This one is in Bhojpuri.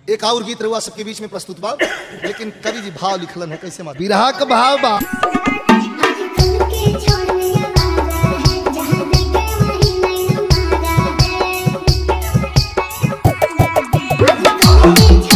एक और गीत रहुआ सबके बीच में प्रस्तुत बा लेकिन कवि जी भाव लिखलन है कैसे मार बिरहा का भाव बा आजकल के छोड़ने वाला है जहाँ देखे वहीं नहीं हमारा है आजकल के